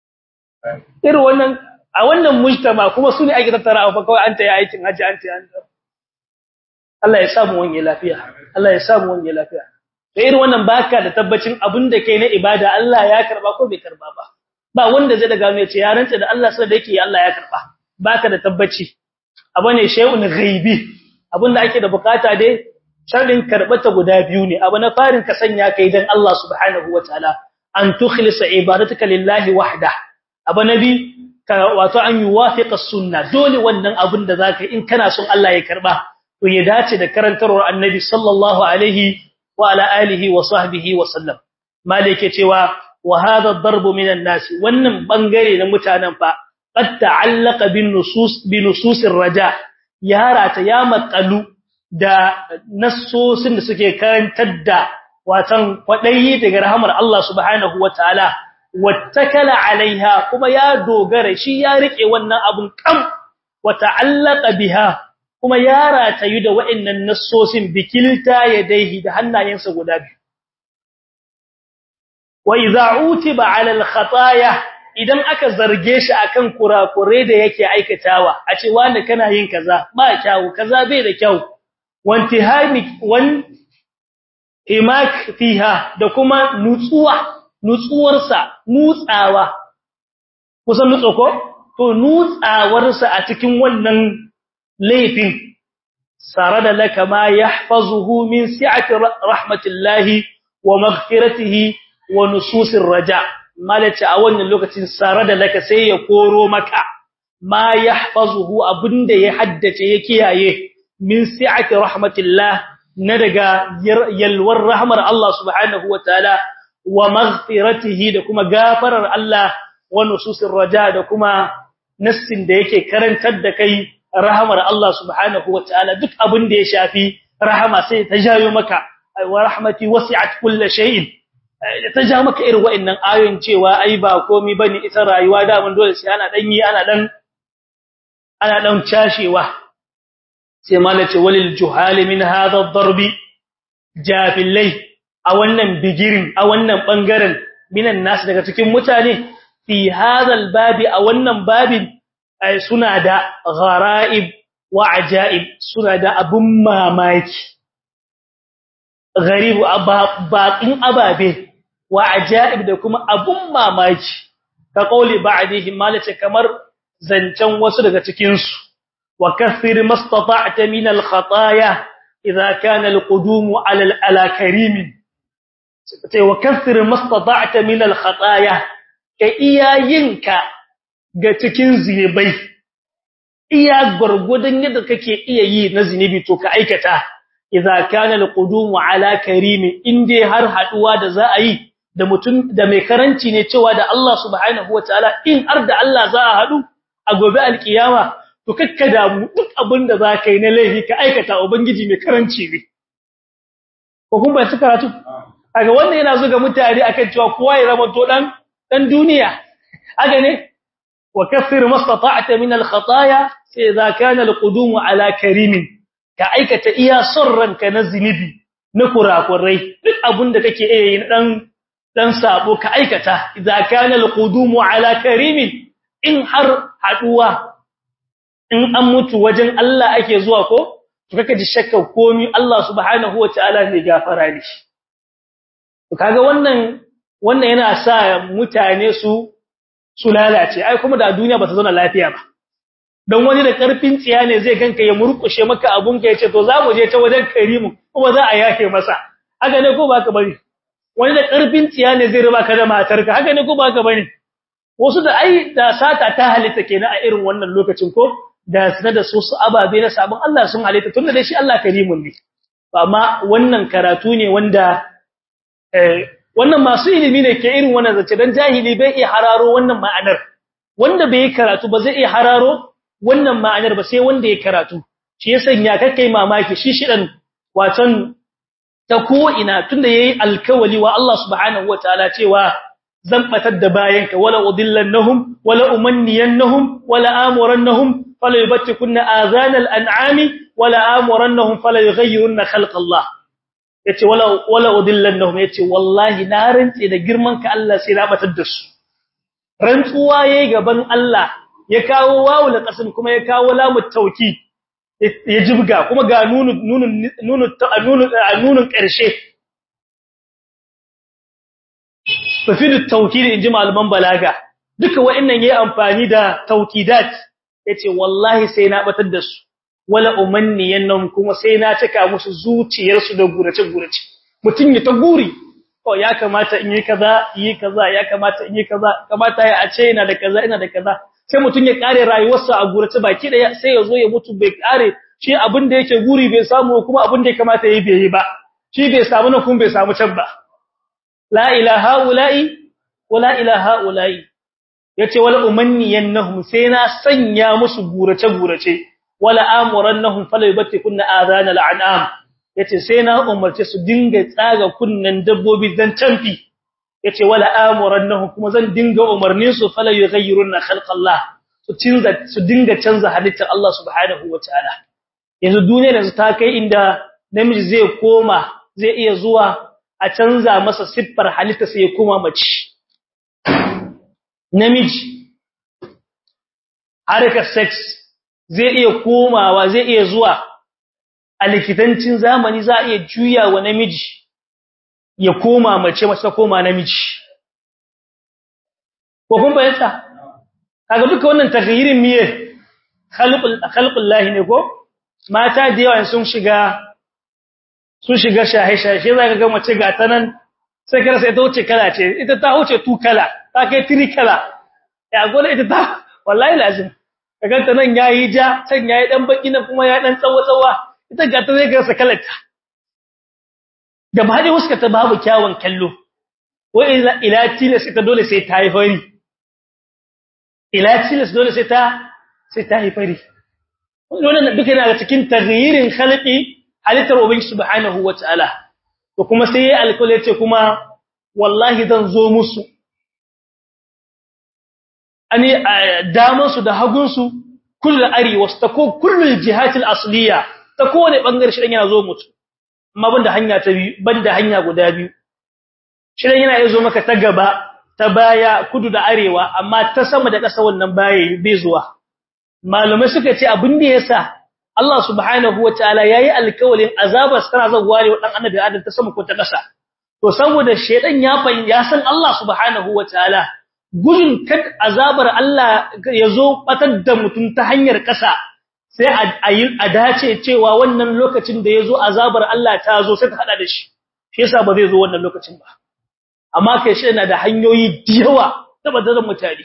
irin wannan a wannan mujtama kuma su ne ake tattara fa kawai an ta yi aikin haji an ta yi Allah ya samu wani lafiya Allah ya samu wani lafiya da irin wannan baka da tabbacin abin da kai na ibada Allah ya karba ko bai karba ba ba wanda zai daga mai ce ya rantsa da Allah sai da yake Allah ya karba baka da tabbaci abu ne shay'un ghaibi abin da ake da bukata dai sharadin karbata guda biyu ne abu na farin ka sanya kai dan Allah subhanahu wataala an tukhlisa ibadatuka lillahi wahda abu nabi ka wato an yuwafiqa sunna dole wannan abin da zaka in kana son Allah ya karba to ya dace da karantarwar annabi sallallahu alaihi wa ala alihi wa sahbihi wa sallam malike cewa wa hadha ad-darb min an-nas wannan bangare na mutanen fa qad ta'allaqa bin nusus bi nusus ar-raja ya rata ya makalu da nassosin da suke karantar da watan kwadayi daga rahmar Allah subhanahu wataala wattakala alaiha kuma ya dogara shi ya rike wannan abun kam wa ta'allaqa biha kuma ya ratayu da wa'annan nassosin bikilta yadaihi da hannayensa guda biyu wa idza utiba ala al-khataya idan aka zarge shi akan kurakure da yake aikatawa a ce wanda kana yin kaza ba kyau kaza bai da kyau wantihami wan himak fiha da kuma nutsuwa nutsuwarsa nutsawa kusan nutso ko to nutsawarsa a cikin wannan laifin sarada laka ma yahfazuhu min si'ati rahmatillahi wa maghfiratihi wa nususir raja malaci a wannan lokacin sarada laka sai ya koro maka ma yahfazuhu abinda ya haddace ya kiyaye min si'ati rahmatillah na daga yalwar rahmar Allah subhanahu wataala wa maghfiratihi da kuma gafarar Allah wa nususir raja da kuma nassin da yake karantar da kai rahamar Allah subhanahu wataala duk abin da ya shafi rahama sai ta jayo maka wa rahmati wasi'at kulli shay'in ta ja maka irin wa'annan ayoyin cewa ai ba komai bane ita rayuwa da mun dole sai ana dan yi ana dan ana dan cashewa sai malace walil juhali min hadha ad-darbi jafilai a wannan bigirin a wannan bangaren minan nas daga cikin mutane fi hadha al-babi a wannan babin ai suna da gharaib wa ajaib suna da abun mamaki gharibu baqin ababe wa ajaib da kuma abun mamaki ka kauli ba'dihi malace kamar zancan wasu daga cikin su wa kathir mastata'ta min al-khataaya idha kana al-qudum 'ala al-karim sai wa kathir mastata'ta min al-khataaya ka iyayinka ga cikin zinubai iya gurgudan yadda kake iya yi na zinubi to ka aikata idza kana al-qudum 'ala karim inde har haduwa da za a yi da mutum da mai karanci ne cewa da Allah subhanahu wataala in har da Allah za a hadu a gobe alkiyama to kakkada mu duk abin da za ka yi na laifi ka aikata ubangiji mai karanci ne ko kun bai su karatu kaga wannan yana zuga mutane akan cewa kowa ya zama to dan dan duniya haka ne wa kaffir mastata'ta min al-khataaya sai idza kana al-qudum ala karimin ka aikata iya son ranka na zinubi na kurakurai duk abin da kake iya yi dan dan sabo ka aikata idza kana al-qudum ala karimin in har haduwa in an mutu wajen Allah ake zuwa ko to kake ji shakka komi Allah subhanahu wataala ne gafara ne to kaga wannan wannan yana sa mutane su su lalace ai kuma da duniya ba ta zauna lafiya ba dan wani da karfin tsiya ne zai ganka ya murkushe maka abun ka yace to za mu je ta wajen karimu kuma za a yake masa haka ne ko ba ka bari wani da karfin tsiya ne zai riba ka da matarka haka ne ko ba ka bari wasu da ai da sata ta halitta kenan a irin wannan lokacin ko da sanar da su su ababe na sabon Allah sun halitta tunda dai shi Allah karimun ne amma wannan karatu ne wanda eh wannan masu ilimi ne ke irin wannan zace dan jahili bai iya hararo wannan ma'anar wanda bai karatu ba zai iya hararo wannan ma'anar ba sai wanda ya karatu shi ya sanya kai mamaki shi shidan wacan ta ko ina tunda yayi alkawali wa Allah subhanahu wataala cewa zan batar da bayanka wala udillannahum wala umanniyannahum wala amurannahum fala yubtikunna azanal an'ami wala amurannahum fala yughayyirunna khalqallah yace wala wala udillannahum yace wallahi na rantse da girman ka Allah sai na batar da su rantsuwa yayi gaban Allah ya kawo wawul qasam kuma ya kawo lamu tawkid ya jibga kuma ga nunun nunun nunun nunun nunun karshe tafidu tawkid inji malaman balaga duka wa'annan yayi amfani da tawkidat yace wallahi sai na batar da su wala umanniyannahum kuma sai na cika musu zuciyarsu da gurace gurace mutun ya ta guri oh ya kamata in yi kaza yi kaza ya kamata in yi kaza kamata ya a ce ina da kaza ina da kaza sai mutun ya kare rayuwarsa a gurace baki da sai ya zo ya mutu bai kare shi abin da yake guri bai samu kuma abin da ya kamata yayi bai yi ba shi bai samu na kuma bai samu can ba la ilaha ula'i wala ilaha ula'i yace wala umanniyannahum sai na sanya musu gurace gurace wala amurannahum fala yubtikunna adana al'anam yace sai na umarce su dinga tsaga kunnan dabbobi dan tamfi yace wala amurannahum kuma zan dinga umarnin su fala yughayyiruna khalqallah su cinza su dinga canza halittar Allah subhanahu wataala yanzu duniya yanzu ta kai inda namiji zai koma zai iya zuwa a canza masa siffar halitta sai ya koma mace namiji harkar sex zai iya komawa zai iya zuwa a likitancin zamani za a iya juya wa namiji ya koma mace mace ta koma namiji ko kun bayyana kaga duka wannan taghyirin miye khalqul khalqullahi ne ko mata da yawa sun shiga sun shiga shahe-shahe za ka ga mace ga ta nan sai kar sai ta wuce kala ce ita ta wuce tu kala ta kai tiri kala ya gole ita ta wallahi lazim kaga ta nan yayi ja can yayi dan baki nan kuma ya dan tsawo tsawa ita ga ta zai garsa kalarta da ba dai huska ta babu kyawun kallo wai ila ila tilas ita dole sai ta yi fari ila tilas dole sai ta sai ta yi fari wannan duka yana cikin taghyirin khalqi halittar ubangiji subhanahu wataala to kuma sai ya alƙawari ce kuma wallahi zan zo musu ani daman su da hagun su kullu ari wastako kullu jihatil asliya ta kowane bangare shi yana zo mutu amma banda hanya ta biyu banda hanya guda biyu shi yana yazo maka ta gaba ta baya kudu da arewa amma ta sama da ƙasa wannan baya bai zuwa malumai suka ce abin da yasa Allah subhanahu wataala yayi alƙawarin azabar tana zaguwa ne wadan annabi Adam ta sama ko ta ƙasa to saboda shedan ya fa ya san Allah subhanahu wataala gudun kad azabar Allah yazo batar da mutum ta hanyar ƙasa sai a yi a dace cewa wannan lokacin da yazo azabar Allah ta zo sai ta hada da shi shi yasa ba zai zo wannan lokacin ba amma kai shi yana da hanyoyi da yawa tabbatar mutane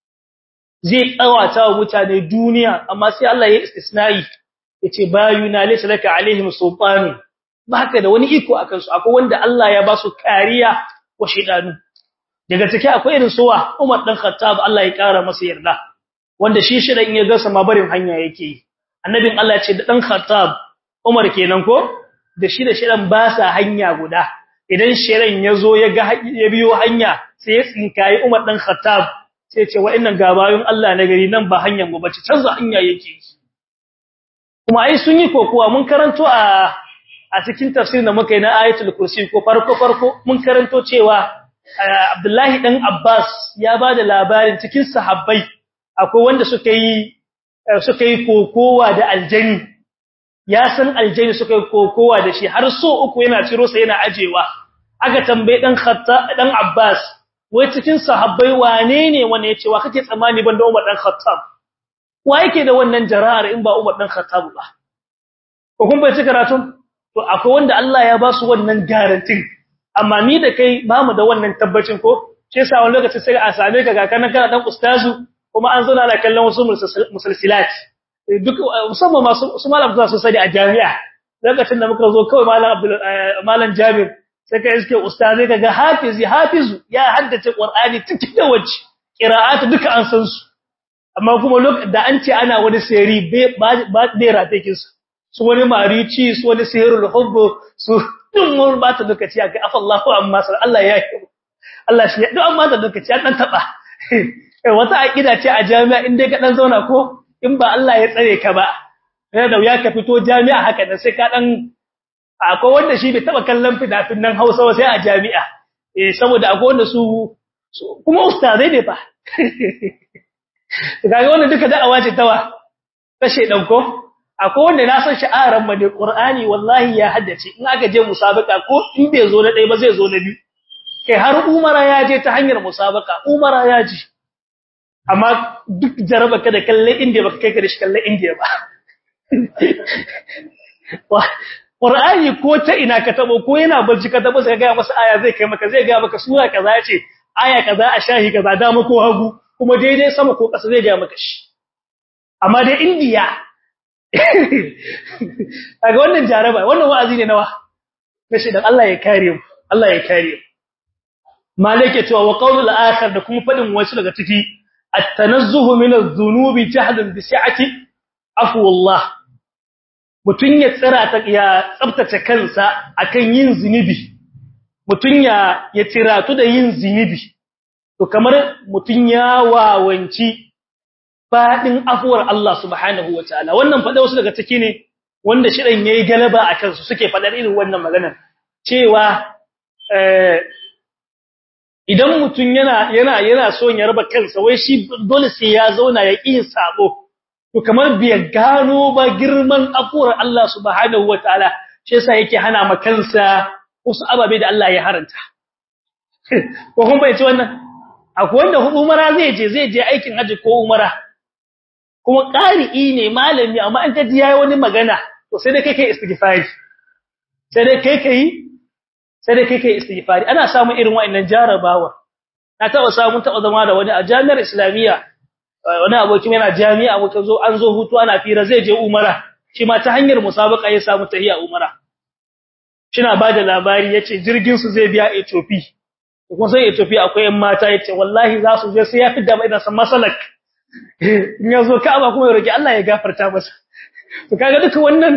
zai tsawata wa mutane duniya amma sai Allah ya istisnai yace bayuna laysa laka alaihim sultan baka da wani iko akan su akwai wanda Allah ya ba su kariya wa shedanu daga take akwai irin suwa Umar dan Khattab Allah ya kara masa yarda wanda shi shedan ya ga sama barin hanya yake yi annabin Allah ya ce da dan Khattab Umar kenan ko da shi da shedan ba sa hanya guda idan shedan yazo ya ga ya biyo hanya sai ya tsinkayi Umar dan Khattab sai ya ce wa'annan gabayun Allah na gari nan ba hanyar mu bace canza hanya yake yi kuma ai sun yi kokuwa mun karanto a a cikin tafsirin da muka yi na ayatul kursi ko farko farko mun karanto cewa Abdullahi dan Abbas ya bada labarin cikin sahabbai akwai wanda suka yi suka yi kokowa da aljani ya san aljani suka yi kokowa da shi har so uku yana ciro sa yana ajewa aka tambaye dan Khatta dan Abbas wai cikin sahabbai wane ne wanda yace wa kake tsammani banda Umar dan Khattab wa yake da wannan jara'ar in ba Umar dan Khattab ba ko kun bai karatun to akwai wanda Allah ya ba su wannan garantin amma ni da kai ba mu da wannan tabbacin ko shi yasa wani lokaci sai a same ka ga kana kana dan ustazu kuma an zauna ana kallon wasu musalsilat duk musamman masu su malam zuwa sosai a jami'a lokacin da muka zo kawai malam Abdul malam Jabir sai ka iske ustazai kaga hafizi hafizu ya haddace Qur'ani cikin da wace qira'atu duka an san su amma kuma lokacin da an ce ana wani sirri ba bai ratakin su su wani marici su wani sihirul hubb su dun mun ba ta lokaci aka afa Allahu amma sai Allah ya yi Allah shi ya duk amma da lokaci an dan taba eh wata aqida ce a jami'a in dai ka dan zauna ko in ba Allah ya tsare ka ba yana da wuya ka fito jami'a haka da sai ka dan akwai wanda shi bai taba kallon fidafin nan Hausa sai a jami'a eh saboda akwai wanda su kuma ustazai ne fa kaga wannan duka da'awa ce tawa kashe danko akwai wanda na san sha'aran ma da Qur'ani wallahi ya haddace in aka je musabaka ko in bai zo na ɗaya ba zai zo na biyu kai har Umara ya je ta hanyar musabaka Umara ya ji amma duk jaraba ka da kalle India baka kai ka da shi kalle India ba Qur'ani ko ta ina ka tabo ko yana barci ka tabo sai ga masa aya zai kai maka zai ga maka sura kaza ce aya kaza a shahi kaza dama ko hagu kuma daidai sama ko ƙasa zai ga maka shi amma dai India kaga wannan jaraba wannan wa'azi ne nawa kashi dan Allah ya kare mu Allah ya kare mu malike cewa wa qawlul akhir da kuma fadin wasu daga ciki at-tanazzuhu min adh-dhunubi jahdan bi si'ati afwallah mutun ya tsira ta ya tsaftace kansa akan yin zinubi mutun ya ya tiratu da yin zinubi to kamar mutun ya wawanci fadin afuwar Allah subhanahu wataala wannan fada wasu daga ciki ne wanda shirin yayi galaba akan su suke fadar irin wannan maganar cewa eh idan mutun yana yana yana so ya raba kansa wai shi dole sai ya zauna ya yin sabo to kamar bai gano ba girman afuwar Allah subhanahu wataala shi yasa yake hana ma kansa wasu ababe da Allah ya haranta ko kun bai ci wannan akwai wanda umara zai je zai je aikin haji ko umara kuma ƙari'i ne malami amma an kaji yayi wani magana to sai dai kai kai istighfari sai dai kai kai sai dai kai kai istighfari ana samun irin wa'annan jarabawa na taba samu taba zama da wani a jami'ar islamiyya wani abokin yana jami'a muka zo an zo hutu ana fira zai je umara shi ma ta hanyar musabaka ya samu tahiya umara kina bada labari yace jirgin su zai biya Ethiopia kuma sai Ethiopia akwai yan mata yace wallahi za su je sai ya fidda mai da san masalak in yazo Ka'aba kuma ya roki Allah ya gafarta masa to kaga duka wannan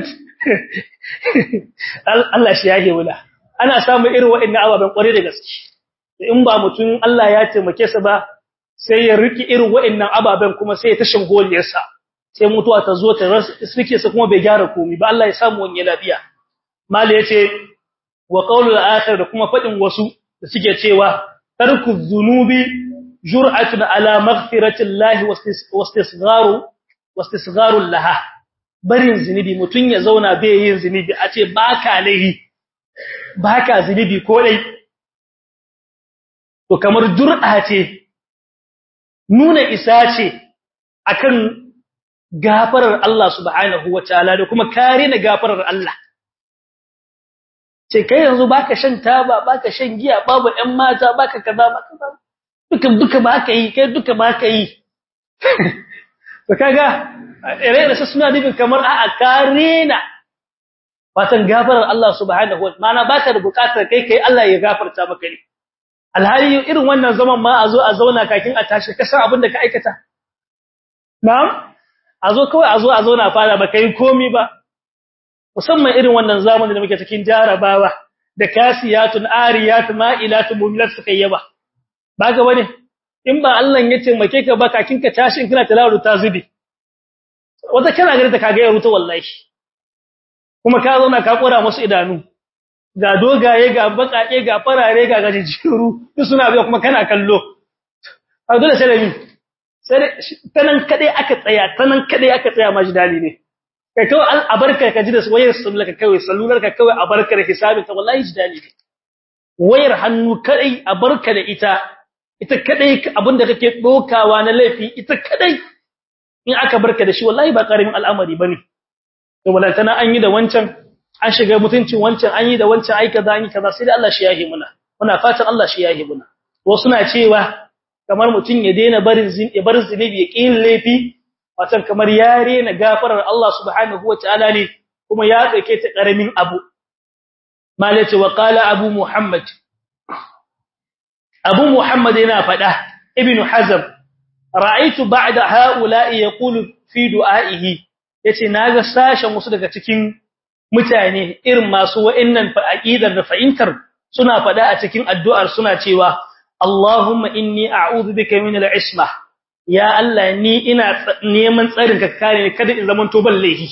Allah shi yake wula ana samu irin waɗannan ababen kware da gaske in ba mutum Allah ya taimake sa ba sai ya riki irin waɗannan ababen kuma sai ya tashin goliyarsa sai mutuwa ta zo ta rike sa kuma bai gyara komai ba Allah ya samu wani lafiya mali yace wa qawlul akhir da kuma fadin wasu da suke cewa tarku dhunubi jur'atun ala maghfirati Allah wastisgharu wastisgharu laha barin zinubi mutun ya zauna bai yin zinubi a ce baka laihi baka zinubi ko dai to kamar jur'a ce nuna isa ce akan gafarar Allah subhanahu wataala da kuma kare na gafarar Allah ce kai yanzu baka shan taba baka shan giya babu ɗan mata baka kaza baka kaza duka duka baka yi kai duka baka yi to kaga ire da suna nufin kamar a'a karena fatan gafarar Allah subhanahu wataala mana baka da bukatar kai kai Allah ya gafarta maka ne alhali irin wannan zaman ma a zo a zauna kakin a tashi ka san abin da ka aikata na'am a zo kawai a zo a zauna fara baka yi komi ba musamman irin wannan zamanin da muke cikin jarabawa da kasiyatun ariyatun ma'ilatun mumilat suka yaba ba ga bane in ba Allah ya taimake ka ba kakin ka tashi in kana tilawar ta zubi wata kana gari ta kaga ya ruta wallahi kuma ka zauna ka kora musu idanu ga dogaye ga bakake ga farare ga gajijiru duk suna biya kuma kana kallo a dole sai da mi sai tanan kadai aka tsaya tanan kadai aka tsaya maji dali ne kai kawai a barka ka ji da wayar sallar ka kawai sallular ka kawai a barka da hisabin ta wallahi ji dali ne wayar hannu kadai a barka da ita ita kadai abinda kake dokawa na laifi ita kadai in aka barka da shi wallahi ba karamin al'amari bane to walantana an yi da wancan an shiga mutuncin wancan an yi da wancan ai kaza an yi kaza sai da Allah shi yahi muna muna fatan Allah shi yahi muna wasu na cewa kamar mutun ya daina barin zin ya bar zinubi ya kin laifi watan kamar yare na gafarar Allah subhanahu wataala ne kuma ya dauke ta karamin abu malati wa qala abu muhammad abu muhammad yana fada ibnu hazm ra'aytu ba'da ha'ula'i yaqulu fi du'a'ihi yace naga sashen wasu daga cikin mutane irin masu wa'annan aqidar da fa'intar suna fada a cikin addu'ar suna cewa Allahumma inni a'udhu bika min al-isma ya Allah ni ina neman tsarin ka kare ni kada in zaman to ballahi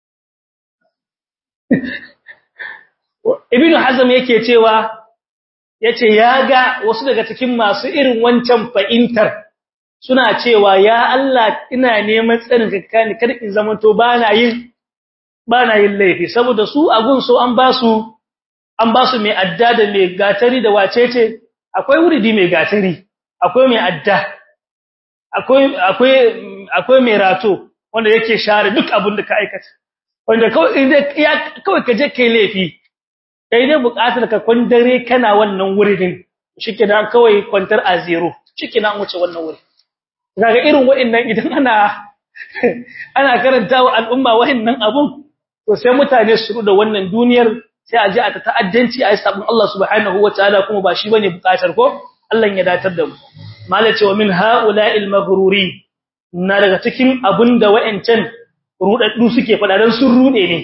Ibn Hazm yake cewa yace ya ga wasu daga cikin masu irin wancan fa'intar suna cewa ya Allah ina neman tsarin ka ni kada in zamanto bana yin bana yin laifi saboda su agun so an ba su an ba su mai adda da mai gatari da wacece akwai wuridi mai gatari akwai mai adda akwai akwai akwai mai rato wanda yake share duk abin da ka aikata wanda kawai ya kawai ka je kai laifi kai dai buƙatar ka kwandare kana wannan wuridin shikenan kawai kwantar a zero shikenan wuce wannan wuri kaga irin wa'annan idan ana ana karantawa al'umma wa'annan abun to sai mutane su da wannan duniyar sai a ji a ta ta'addanci a sabon Allah subhanahu wataala kuma ba shi bane buƙatar ko Allah ya datar da mu malace wa min ha'ula'il maghruri na daga cikin abunda wa'ancan rudaddu suke fada dan sun rude ne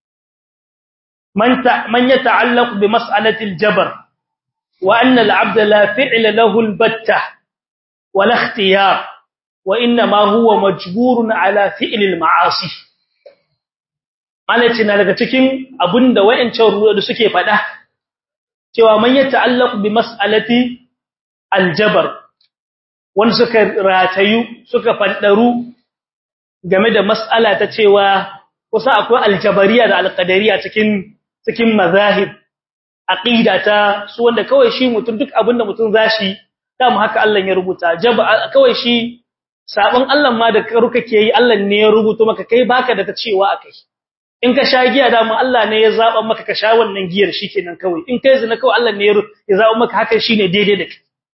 man ta man yata'allaq bi mas'alati al-jabr wa anna al-'abd la fi'la lahu al-batta wa la ikhtiyar wa inna ma huwa majburun ala fi'li al-ma'asi malaci na daga cikin abunda wa'ancan rudaddu suke fada cewa man yata'allaq bi mas'alati al-jabr wanda suka ratayu suka faddaru game da mas'ala ta cewa kusa akwai aljabariya da alqadariya cikin cikin mazahib aqida ta su wanda kawai shi mutum duk abinda mutum zashi dama haka Allah ya rubuta jaba kawai shi sabon Allah ma da karu kake yi Allah ne ya rubuto maka kai baka da ta cewa akai in ka sha giya dama Allah ne ya zaba maka ka sha wannan giyar shikenan kawai in kai zina kawai Allah ne ya zaba maka haka shine daidai da kai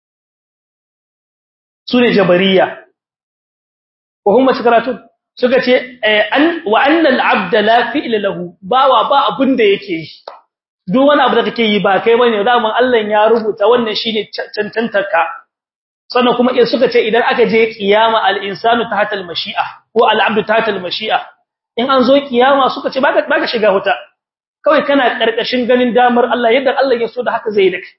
sune jabariya ko kuma karatu suka ce an wa annal abda la fi'la lahu bawa ba abun da yake yi duk wani abu da kake yi ba kai bane daman Allah ya rubuta wannan shine cancantarka sannan kuma in suka ce idan aka je kiyama al insanu tahta al mashi'a ko al abdu tahta al mashi'a in an zo kiyama suka ce baka baka shiga huta kawai kana karkashin ganin damar Allah yadda Allah ya so da haka zai dake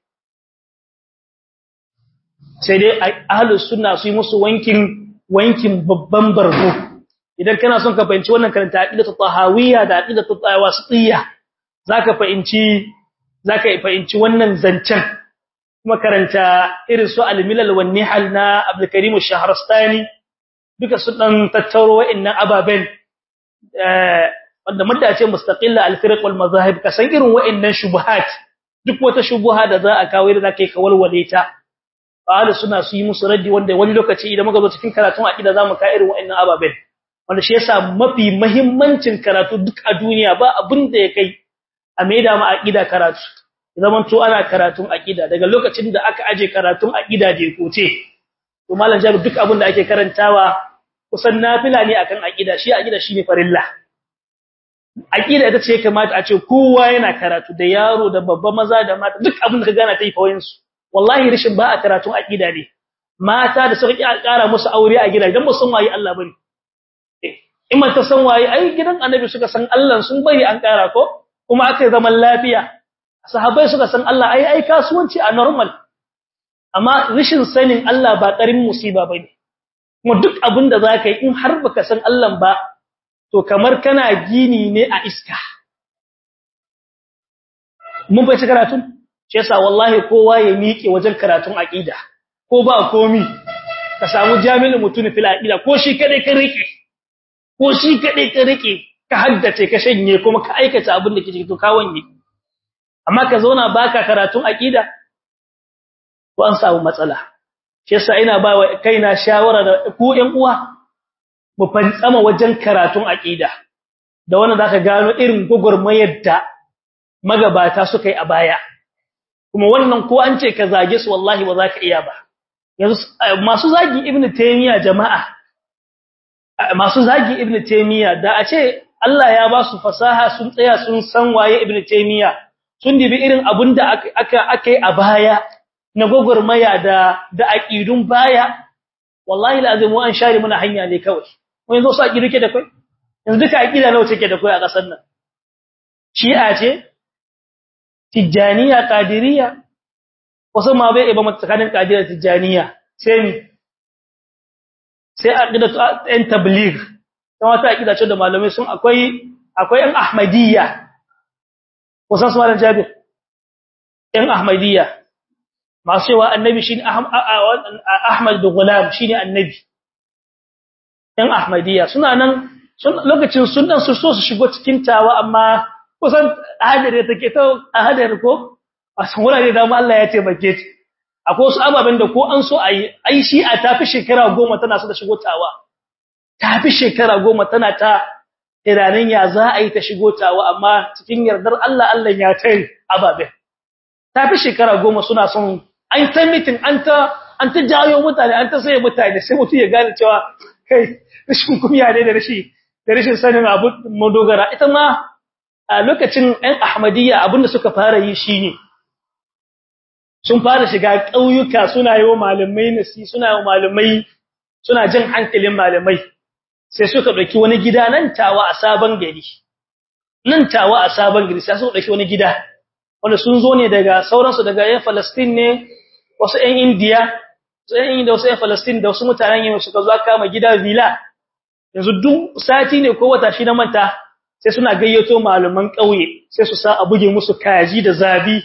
sai dai ahlus sunna su yi musu wankin wankin babban bargo idan kana son ka fahimci wannan karanta aqidatu tahawiyya da aqidatu tawasitiyya zaka fahimci zaka fahimci wannan zancen kuma karanta irin su al-milal wan nihal na Abdul Karim ash-Shahrastani duka su dan tattauro wa'annan ababen eh wanda mudda ce mustaqilla al-firq wal mazahib ka san irin wa'annan shubuhat duk wata shubuha da za a kawo da zaka yi kawalwale ta ahli suna su yi musu raddi wanda wani lokaci idan muka zo cikin karatun aqida zamu ka irin wa'annan ababen wanda shi yasa mafi muhimmancin karatu duk a duniya ba abin da ya kai a maida ma aqida karatu zaman to ana karatun aqida daga lokacin da aka aje karatun aqida je koce to malam jabi duk abin da ake karantawa kusan nafila ne akan aqida shi aqida shine farilla aqida ita ce kamata a ce kowa yana karatu da yaro da babba maza da mata duk abin da ka gana tai fawayin su wallahi rishin ba a karatun aqida ne mata da suka kara musu aure a gida dan musun wayi Allah bane in ta san waye ai gidan annabi suka san Allah sun bari an kara ko kuma aka yi zaman lafiya sahabbai suka san Allah ai ai kasuwanci a normal amma rishin sanin Allah ba karin musiba bane kuma duk abin da zaka yi in har baka san Allah ba to kamar kana gini ne a iska mun bai karatun shi yasa wallahi kowa ya miƙe wajen karatun aqida ko ba komi ka samu jami'in mutune fil aqida ko shi kadai ka rike ko shi kadai ka rike ka haddace ka shanye kuma ka aikata abin da kike to ka wanye amma ka zauna baka karatun aqida ko an samu matsala shi yasa ina ba wa kaina shawara da ku ƴan uwa mu fantsama wajen karatun aqida da wannan zaka gano irin gogormayar da magabata suka yi a baya kuma wannan ko an ce ka zage su wallahi ba za ka iya ba yanzu masu zagi ibnu taymiya jama'a masu zagi ibnu taymiya da a ce Allah ya ba su fasaha sun tsaya sun san waye ibnu taymiya sun dibi irin abinda aka aka yi a baya na gogormaya da da aqidun baya wallahi lazim an share muna hanya ne kawai wani zo su aqidu ke da kai yanzu duka aqida nawa take da kai a kasar nan shi'a ce tijaniya qadiriyya wasu ma bai ba tsakanin qadiriyya tijaniya sai mi sai aqida ɗan tabligh dan wata aqida ce da malamai sun akwai akwai ɗan ahmadiyya wasan su malam jabir ɗan ahmadiyya masu cewa annabi shine Ahmad da Gulam shine annabi ɗan Ahmadiyya suna nan lokacin sunan su so su shigo cikin tawa amma kusan hadare take ta hadare ko a san wurare da Allah ya taimake ta akwai wasu ababen da ko an so ayi ai shi a tafi shekara goma tana so da shigo tawa tafi shekara goma tana ta tunanin ya za a yi ta shigo tawa amma cikin yardar Allah Allah ya tare ababen tafi shekara goma suna son an ta meeting an ta an ta jawo mutane an ta sai mutane sai mutum ya gane cewa kai rashin kumiya ne da rashi da rashin sanin abu madogara ita ma a lokacin ɗan ahmadiyya abinda suka fara yi shine sun fara shiga ƙauyuka suna yi wa malamai nasi suna yi wa malamai suna jin hankalin malamai sai suka ɗauki wani gida nan tawa a sabon gari nan tawa a sabon gari sai suka ɗauki wani gida wanda sun zo ne daga sauransu daga yan Falastin ne wasu ‘yan Indiya, ‘yan Indiya wasu ‘yan Falastin da wasu mutanen yin suka zo kama gida villa, yanzu duk sati ne ko wata shi na manta sai suna gayyato malaman ƙauye sai su sa a buge musu kaji da zabi.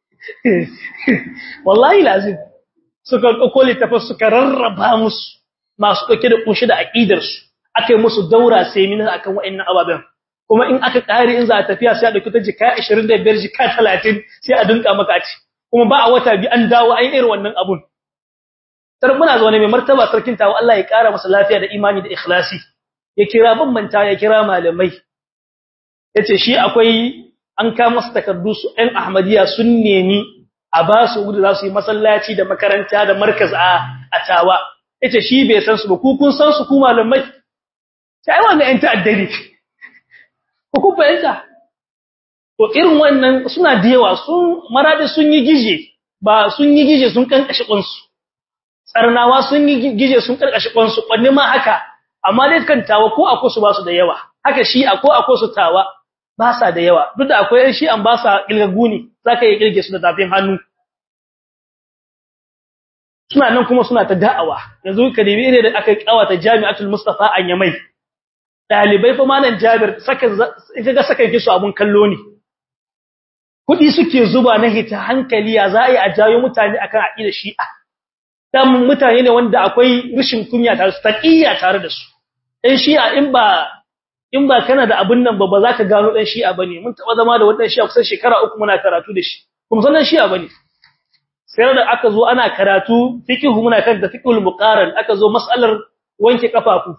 Wallahi lazim, suka ɗauko littafin suka rarraba musu masu ɗauke da ƙunshi da aƙidarsu, aka yi musu daura seminar akan waɗannan ababen. Kuma in aka ƙare in za a tafiya sai a ɗauki ta jika 25 jika 30 sai a dinka maka a ci. kuma ba a wata bi an dawo an irin wannan abun tar muna zaune mai martaba sarkin tawo Allah ya kara masa lafiya da imani da ikhlasi ya kira bambanta ya kira malamai yace shi akwai an ka masa takardu su ɗan Ahmadiyya sun nemi a ba su gudu za su yi masallaci da makaranta da markaz a a tawa yace shi bai san su ba ku kun san su ku malamai sai wannan ɗan ta'addari ku ku fahimta to irin wannan suna da yawa sun maradi sun yi gije ba sun yi gije sun kankashi kunsu tsarnawa sun yi gije sun karkashi kunsu kwanne ma haka amma dai kan tawa ko akwai su ba su da yawa haka shi akwai akwai su tawa ba sa da yawa duk da akwai yan shi an ba sa kilgagu ne zaka yi kilge su da tafin hannu suna nan kuma suna ta da'awa yanzu ka dibi ne da aka kawata jami'atul mustafa an yamai dalibai fa malam jabir sakan kaga sakan kisu abun kallo ne kudi suke zuba na hita hankali ya za a yi a jayo mutane akan aqida shi'a dan mutane ne wanda akwai rishin kunya tare su taqiyya tare da su dan shi'a in ba in ba kana da abun nan ba ba za ka gano dan shi'a bane mun taba zama da wannan shi'a kusan shekara uku muna karatu da shi kuma sanan shi'a bane sai da aka zo ana karatu fiqhu muna kan da fiqhul muqaran aka zo mas'alar wanke kafafu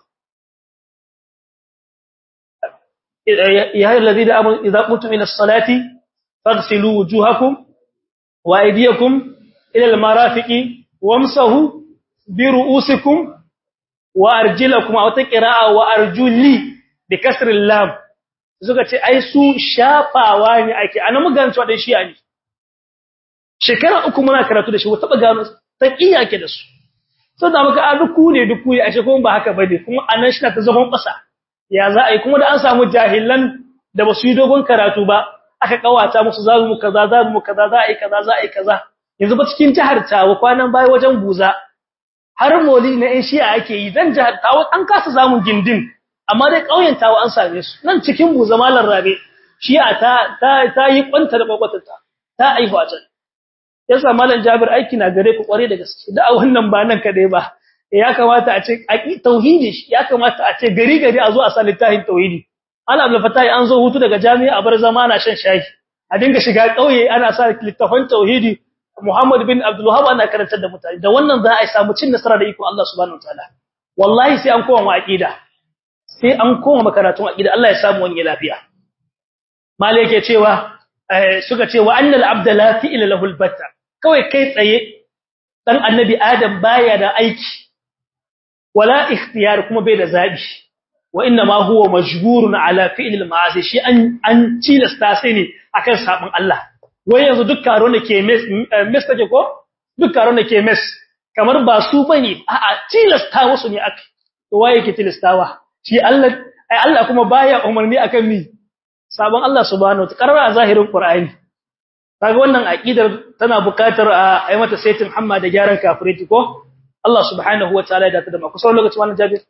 ya ayyuhal ladina amanu idza qumtum ila as-salati faghsilu wujuhakum wa aydiyakum ila al-marafiqi wamsahu bi ru'usikum wa arjilakum aw taqra'a wa arjuli bi kasr al-lam suka ce ai su shafawa ne ake ana muganci wadan shi'a ne shekara uku muna karatu da shi wata ba gano taqiya ke da su so da muka a duku ne duku ne ashe kuma ba haka bane kuma anan shi ta zagon kasa ya za a yi kuma da an samu jahilan da basu yi dogon karatu ba aka kawata musu za mu kaza za mu kaza za a yi kaza za a yi kaza yanzu ba cikin jihar Tawa kwanan baya wajen Buza har moli na ɗan shi'a ake yi dan jihar Tawa an kasa zamun gindin amma dai ƙauyen Tawa an same su nan cikin Buza malar Rabe shi'a ta ta ta yi kwanta da kwakwatarta ta aihu a can yasa malam Jabir aiki na gare ku kware da gaske da wannan ba nan kadai ba ya kamata a ce tauhidi ya kamata a ce gari gari a zo a sa littafin tauhidi Allah Abdul Fattah an zo hutu daga jami'a a bar zama ana shan shayi a dinga shiga kauye ana sa littafin tauhidi Muhammad bin Abdul Wahhab ana karantar da mutane da wannan za a samu cin nasara da iko Allah subhanahu wataala wallahi sai an koma aqida sai an koma makaratun aqida Allah ya samu wani lafiya mali yake cewa suka ce wa annal abda la fi'la lahu albatta kawai kai tsaye dan annabi adam baya da aiki wala ikhtiyar kuma bai da zabi wa inna ma huwa majburun ala fi'l al-ma'asi shi an an tilasta sai ne akan sabon Allah wai yanzu duk karo ne ke mes take ko duk karo ne ke mes kamar ba su bane a'a tilasta musu ne aka to waye ke tilastawa shi Allah ai Allah kuma baya umarni akan mi sabon Allah subhanahu wa ta'ala a zahirin Qur'ani kaga wannan aqidar tana buƙatar a yi mata saitin hamma da gyaran kafiriti ko Allah subhanahu wataala ya dace da ku sauran lokaci wannan jabir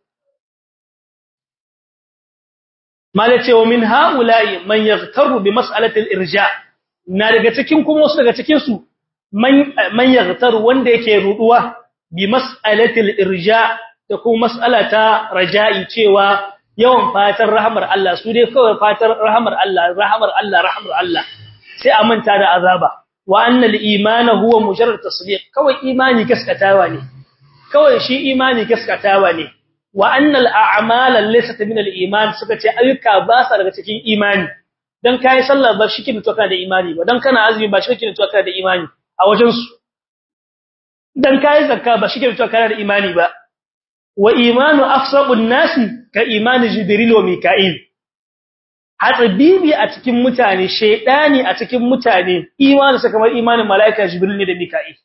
mala ce wa min haula'i man yaghtaru bi mas'alati al-irja na daga cikin kuma wasu daga cikin su man man yaghtar wanda yake ruduwa bi mas'alatil irja da kuma mas'alata raja'i cewa yawan fatar rahmar Allah su dai kawai fatar rahmar Allah rahmar Allah rahmar Allah sai a manta da azaba wa annal imana huwa mujarrad tasdiq kawai imani gaskatawa ne kawai shi imani gaskatawa ne wa annal a'mala laysat min al-iman suka ce ayyuka ba sa daga cikin imani dan kai sallah ba shi kin to kana da imani ba dan kana azumi ba shi kin to kana da imani a wajen su dan kai zakka ba shi kin to kana da imani ba wa imanu afsabun nasi ka imani jibril wa mika'il hatsabibi a cikin mutane shaydani a cikin mutane imani sa kamar imanin malaika jibril ne da mika'il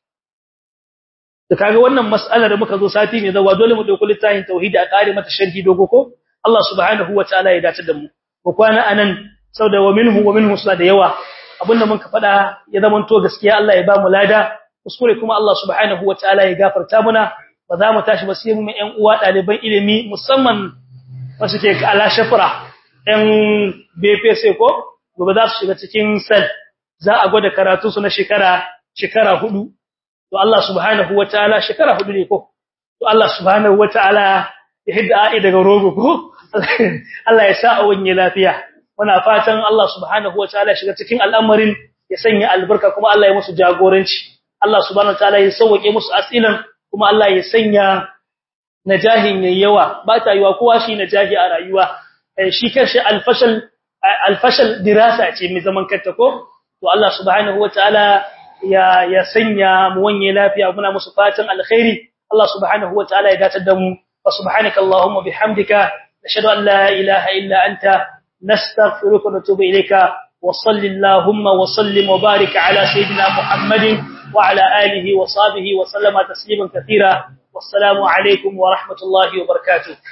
da kaga wannan mas'alar da muka zo sati ne zawa dole mu dauki littafin tauhidi a kare mata sharhi dogo ko Allah subhanahu wataala ya dace da mu ko kwana anan sauda wa minhu wa minhu da yawa abinda muka fada ya zaman to gaskiya Allah ya ba mu lada kuskure kuma Allah subhanahu wataala ya gafarta muna ba za mu tashi ba sai mu ƴan uwa ɗaliban ilimi musamman wasu ke ala shafra ƴan BPC ko gobe za su shiga cikin sel za a gwada karatu su na shekara shekara hudu to Allah subhanahu wataala shekara hudu ne ko to Allah subhanahu wataala ya hidda ai daga rogo ko Allah ya sa a wanye lafiya muna fatan Allah subhanahu wataala shiga cikin al'amarin ya sanya albarka kuma Allah ya musu jagoranci Allah subhanahu wataala ya sauke musu asilan kuma Allah ya sanya najahin yawa ba ta yiwa kowa shi najahi a rayuwa shi kanshi alfashal alfashal dirasa ce mai zaman kanta ko to Allah subhanahu wataala ya ya sanya mu wanye lafiya muna musu fatan alkhairi Allah subhanahu wataala ya datar da mu wa subhanaka allahumma bihamdika nashhadu an la ilaha illa anta nastaghfiruka wa natubu ilayka wa sallallahu wa sallim wa barik ala sayidina muhammadin wa ala alihi wa sahbihi wa sallama tasliman katira wassalamu alaikum wa rahmatullahi wa barakatuh